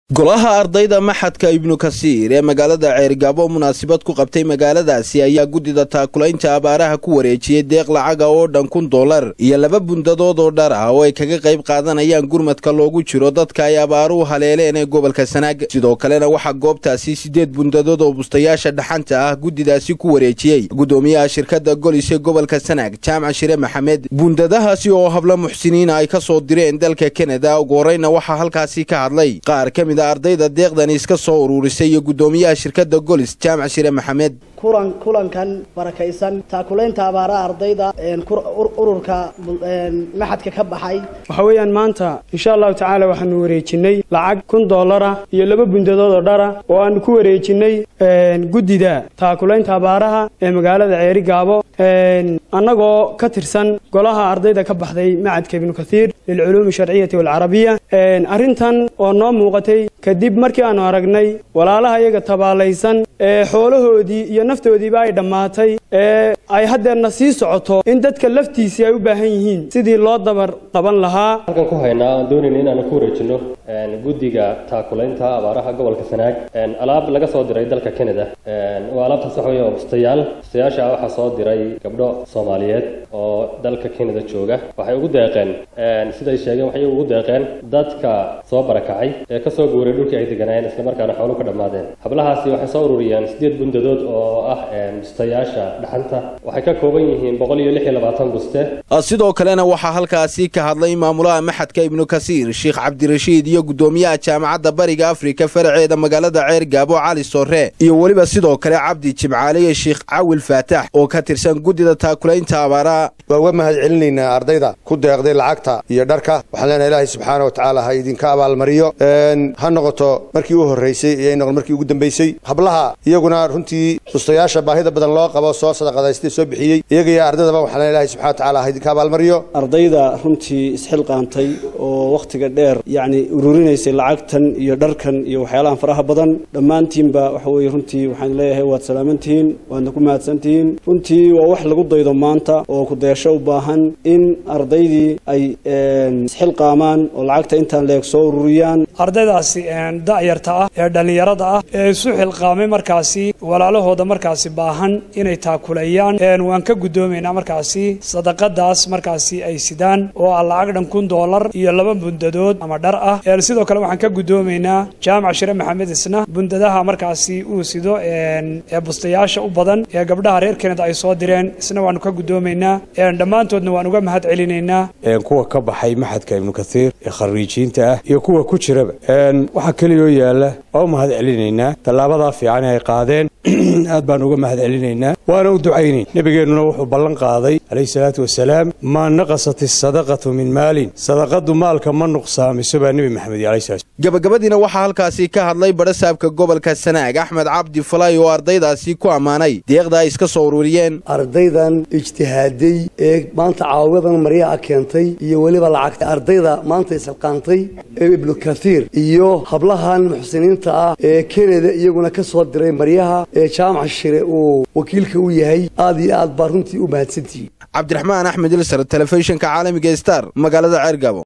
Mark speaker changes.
Speaker 1: golaha ardayda maxadka ibnu kasiir ee magaalada ceerigaabo munaasabad ku qabtay magaaladaasi ayaa guddida taakulaynta abaaraha ku wareejiyey deeq lacaga oo dhan kun dollar iyo laba bundadood oo dhar ah oo ay kaga qayb qaadanayaan gurmadka loogu jiro dadka ay abaaruhu haleeleen ee gobolka sanaag sidoo kalena waxaa goobtaasi siddeed bundadood oo bustayaasha dhaxanta ah guddidaasi ku wareejiyey guddoomiyaha shirkadda golis ee gobolka sanaag jaamac shire maxamed bundadahaasi oo hablo muxsiniina ay ka soo direen dalka kanada ugu horreyna waxaa halkaasi ka hadlay qaar ka mid ardayda deeqdani iska soo uruurisay iyo guddoomiyaha shirkadda golis jaamac shire maxamed
Speaker 2: kulan kulankan barakaysan taakulaynta abaaraha ardayda ururka maxadka ka baxay
Speaker 3: waxa weeyaan maanta insha allahu tacaala waxaanu wareejinay lacag kun dollara iyo laba bundadood oo dhara oo aanu ku wareejinay guddida taakulaynta abaaraha ee magaalada ceeri gaabo annagoo ka tirsan golaha ardayda ka baxday macadka ibnu kathiir lilculuumi sharciyati walcarabiya arrintan oo noo muuqatay kadib markii aanu aragnay walaalaha iyaga tabaalaysan ee xoolahoodii iyo naftoodiiba ay dhammaatay ee ay haddeerna sii socoto in dadka laftiisii ay u baahan yihiin sidii loo dabar qaban lahaa
Speaker 4: halkan ku haynaa aan doonayna inaanu ku wareejino guddiga taakulaynta abaaraha gobolka sanaag alaab laga soo diray dalka canada waa alaabtaas waxa weeye bustayaal bustayaasha waxaa soo diray gabdho soomaaliyeed oo dalka canada jooga waxay ugu deeqeen siday sheegeen waxay ugu deeqeen dadka soo barakacay ee kasoo guuray dhulkii ay deganaayeen islamarkaana xooluhu ka dhammaadeen hablahaasi waxay soo ururiyeen siddeed bundadood oo ah bustayaasha dhaxanta waxay ka kooban yihiin boqol iyo lix iyo labaatan buste
Speaker 1: sidoo kalena waxaa halkaasi ka hadlay maamulaha maxadka ibnu kasiir sheekh cabdirashiid iyo guddoomiyaha jaamacadda bariga afrika faraceeda magaalada ceer gaabo cali soore iyo weliba sidoo kale cabdi jimcaale iyo sheekh cawil faatax oo ka tirsan guddida taakulaynta abaaraha
Speaker 5: waa uga mahad celinaynaa ardayda ku deeqday lacagta iyo dharka waxaan leenahay ilaahay subxaana wa tacaala ha idinka abaalmariyo ha noqoto markii u horraysay iyo ay noqon markii ugu dambaysay hablaha iyaguna runtii bustayaasha baahida badan loo qabo soo sadaqadaystay soo bixiyey iyaga iyo ardaydaba waxaan leenahay ilahay subxana wa tacaala ha idinka abaalmariyo
Speaker 6: ardayda runtii isxilqaantay oo wakhtiga dheer yacni ururinaysay lacagtan iyo dharkan iyo waxyaalahan faraha badan dhammaantiinba waxa weeye runtii waxaan leeyahay waad salaamantihiin waadna ku mahadsantihiin runtii waa wax lagu daydo maanta oo kudaysho u baahan in ardaydii ay isxilqaamaan oo lacagta intaan leeg soo ururiyaan
Speaker 3: ardaydaasi da'yarta ah ee dhallinyarada ah ee isu xilqaamay markaasi walaalahooda markaasi baahan inay taakulayaan waan ka guddoomaynaa markaasi sadaqadaas markaasi ay sidaan oo ah lacag dhan kun doolar iyo laba bundadood ama dhar ah sidoo kale waxaan ka guddoomaynaa jaamac shire maxamed isna bundadaha markaasi uu sido ee bustayaasha u badan ee gabdhaha reer kanada ay soo direen isna waanu ka guddoomaynaa dhammaantoodna waan uga mahad celinaynaa
Speaker 7: kuwa ka baxay maxadka ibnu kathiir ee khariijiinta ah iyo kuwa ku jiraba waxaa keliyoo yaalla waa u mahad celinaynaa tallaabadaa fiican ay qaadeen aad baan uga mahad celinaynaa waana u ducaynayn nebigeennuna wuxuu ballan qaaday calayhi salaatu wasalaam maa naqasat isadaqatu min maalin sadaqadu maalka ma nuqsaamiso baa nebi maxamed alayhi salaam
Speaker 1: gabagabadiina waxaa halkaasi ka hadlay badhasaabka gobolka sanaag axmed cabdi falay oo ardaydaasi ku ammaanay deeqda ay iska soo ururiyeen
Speaker 8: ardaydan ijtihaaday ee maanta caawiyadan maryaha keentay iyo weliba lacagta ardayda maanta isxilqaantay ee ibnu kathiir iyo hablahan muxsiniinta ah ee kenada iyaguna ka soo diray maryaha ee jaamac shire uu wakiilka u yahay aad iyo aad baa runtii u mahadsantihiin
Speaker 1: cabdiraxmaan axmed ilsar telefishinka caalamiga star magaalada ceergabo